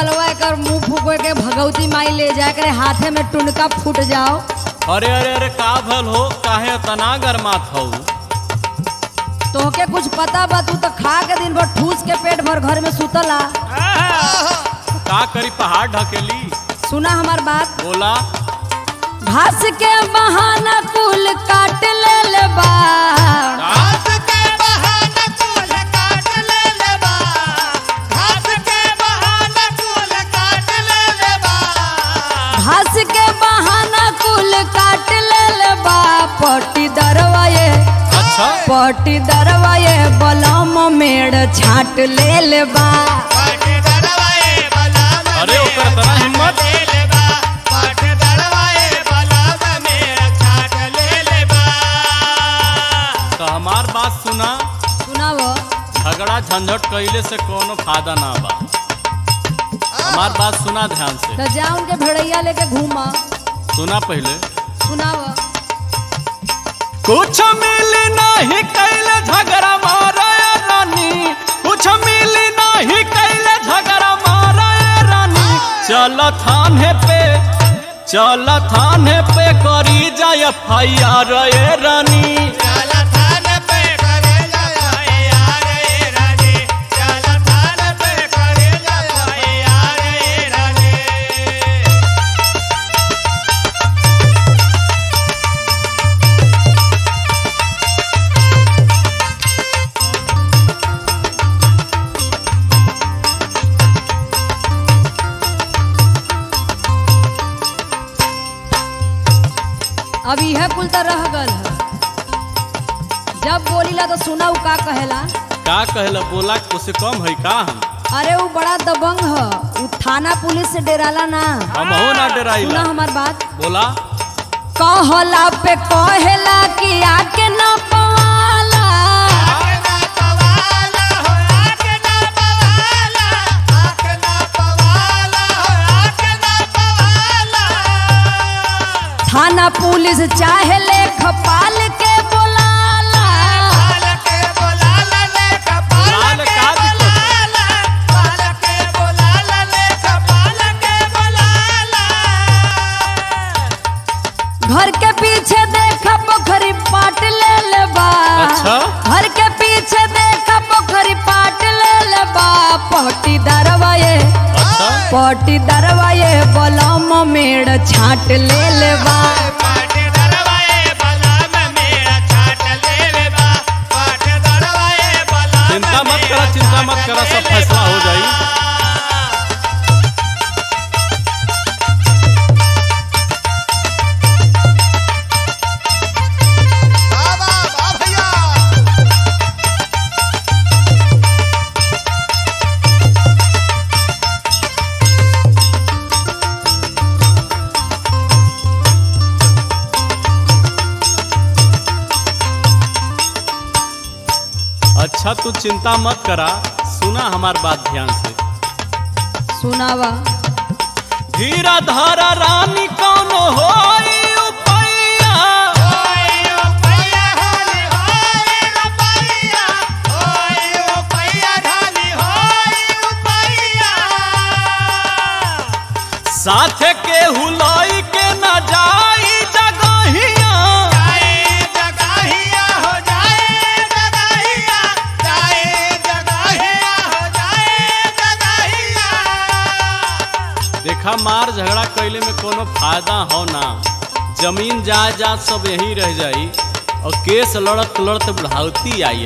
बलवा कर मुंह फूको के भगवती माई ले जाए करे हाथे में टुनका फूट जाओ अरे अरे अरे का भल हो काहे तना गरमात हो तोहके कुछ पता बा तू तो खा के दिन भर ठूस के पेट भर घर में सुतला का करी पहाड़ ढकेली सुना हमार बात बोला घास के बहाना कुल काट ले ले बा घास के बहाना कुल काट ले ले बा घास के बहाना कुल काट ले ले बा घास के बहाना कुल काट ले ले बा पटी दरवाए अच्छा पटी दरवाए बलम मेड़ छाट ले ले बा पाट दरवाए बलाम अरे ओकर तना हिम्मत ले ले बा पाट दरवाए बलाम मेरा छाट ले ले बा तो हमार बात सुना सुनाव झगड़ा झंझट कइले से कोनो फायदा ना बा हमार बात सुना ध्यान से तो जा उनके भेड़ैया लेके घूमा सुना पहले सुनाव कुछ मिली नहीं कैले झगड़ा मारा रानी कुछ मिली नहीं कैले झगड़ा मारा रानी चल थाने पे चल थाने पे करी जाय एफआईआर ए रानी चल थान पे करे जाए यार ए रानी चल थान पे करे जाए यार ए रानी अब यह कुल तो रह गल है जब बोलीला तो सुना उ का कहेला का कहला बोला उसे कम है का हम अरे वो बड़ा दबंग है उ थाना पुलिस से डेराला ना हम हो ना सुना डराइला हमार बात बोला कहला पे कहेला कि आके न पवाला आके ना पवाला हो आके ना पवाला आके ना पवाला हो आके ना पवाला थाना पुलिस चाहे ले खपाल के बोलाला पाल के बोलाला ले कपाल लाल के का दिक्कत है? बोलाला पाल के बोलाला ले कपाल के बोलाला घर के पीछे देखा पोखरी पाट ले ले बा अच्छा? घर के पीछे देखा पोखरी पाट ले ले बा पटी दरवाए अच्छा पटी दरवाए बलम मेड़ छाट ले ले बा पाट दरवाए बलाम मेरा छाट ले ले बा पाट दरवाए बलाम चिंता मत करा चिंता मत करा सब फैसला हो जाई बाबा बा भैया अच्छा तू चिंता मत करा सुना हमार बात ध्यान से सुनावा धीरा धारा रानी कौन होई उपैया ओए ओ भैया ढाली होए रुपैया ओए ओ भैया ढाली होए रुपैया साथ के हुलाई के न जाई जगहिया जाए जगाहिया हो जाए जगाहिया जाए जगाहिया हो जाए जगाहिया देखा मार झगड़ा कैले में कोनो फायदा हो ना जमीन जायदाद सब यही रह जाई और केस लड़त लड़त बुढ़ावती आई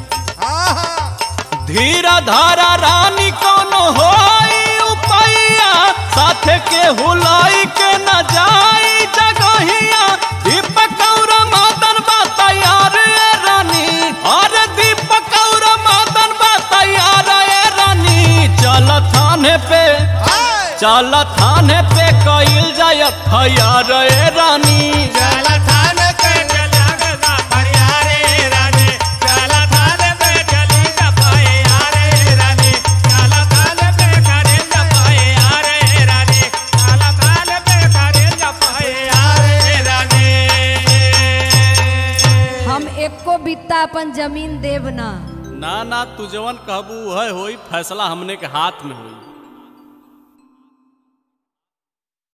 आले धीरा धारा रानी कौन होई उपैया साथ के हुलाई के न जाई जगहिया दीपक और मदन बा तैयार ए रानी और दीपक और मदन बा तैयार ए रानी चल थाने पे चल थाने पे कइल जाय एफआईआर ए रानी चल थान पे चला गदा फरियारे रानी चल थान पे चली जपाए यारे रानी चल थान पे करे जपाए यारे रानी चल थान पे करे जपाए यारे रानी हम एको बित्ता अपन जमीन देव ना ना ना तू जवन कहबू वह होई फैसला हमने के हाथ में होई